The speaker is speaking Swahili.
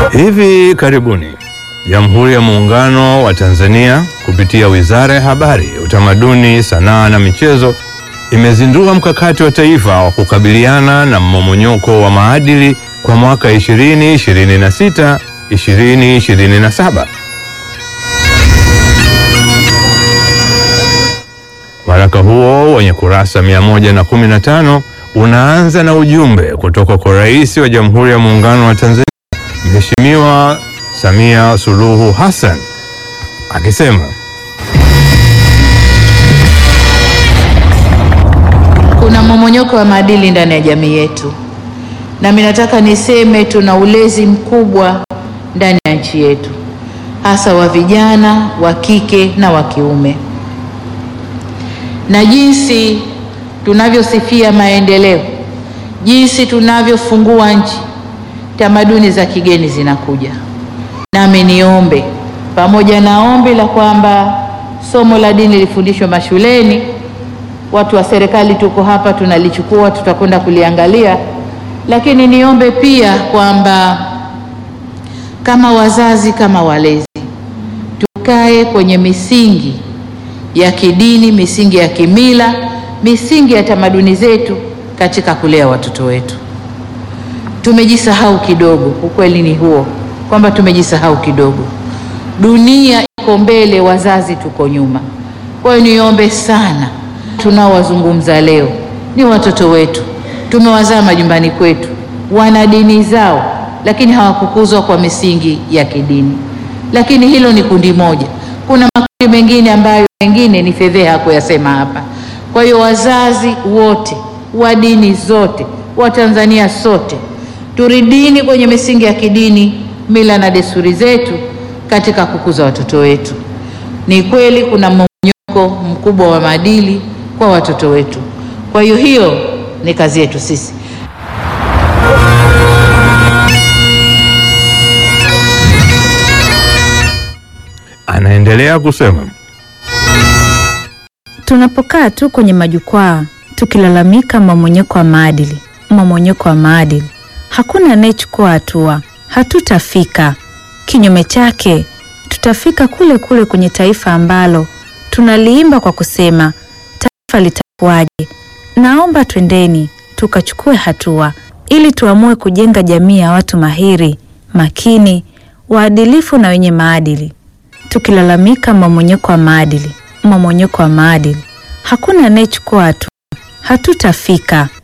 Hivi karibuni Jamhuri ya Muungano wa Tanzania kupitia Wizara ya Habari, Utamaduni, Sanaa na Michezo imezindua mkakati wa taifa wa kukabiliana na mmomonyoko wa maadili kwa mwaka 2026 2027. Waraka huo wenye kurasa 115 unaanza na ujumbe kutoka kwa Rais wa Jamhuri ya Muungano wa Tanzania Mheshimiwa Samia Suluhu Hassan akisema Kuna mmomonyoko wa maadili ndani ya jamii yetu, na mimi nataka niseme tuna ulezi mkubwa ndani ya nchi yetu, hasa wa vijana wa kike na wa kiume, na jinsi tunavyosifia maendeleo, jinsi tunavyofungua nchi, tamaduni za kigeni zinakuja. Nami niombe pamoja na ombi la kwamba somo la dini lifundishwe mashuleni watu wa serikali tuko hapa, tunalichukua, tutakwenda kuliangalia, lakini niombe pia kwamba kama wazazi, kama walezi, tukae kwenye misingi ya kidini, misingi ya kimila, misingi ya tamaduni zetu katika kulea watoto wetu. Tumejisahau kidogo, ukweli ni huo kwamba tumejisahau kidogo. Dunia iko mbele, wazazi tuko nyuma. Kwa hiyo niombe sana tunaowazungumza leo ni watoto wetu, tumewazaa majumbani kwetu, wana dini zao, lakini hawakukuzwa kwa misingi ya kidini. Lakini hilo ni kundi moja, kuna makundi mengine ambayo mengine ni fedheha kuyasema hapa. Kwa hiyo wazazi wote wa dini zote, wa Tanzania sote, turidini kwenye misingi ya kidini, mila na desturi zetu katika kukuza watoto wetu. Ni kweli kuna mmomonyoko mkubwa wa maadili kwa watoto wetu. Kwa hiyo hiyo ni kazi yetu sisi. anaendelea kusema Tunapokaa tu kwenye majukwaa tukilalamika mmomonyoko wa maadili, mmomonyoko wa maadili, hakuna anayechukua hatua, hatutafika. Kinyume chake, tutafika kule kule kwenye taifa ambalo tunaliimba kwa kusema taifa litakuwaje? Naomba twendeni tukachukue hatua ili tuamue kujenga jamii ya watu mahiri, makini, waadilifu na wenye maadili. Tukilalamika mmomonyoko wa maadili, mmomonyoko wa maadili, hakuna anayechukua hatua, hatutafika.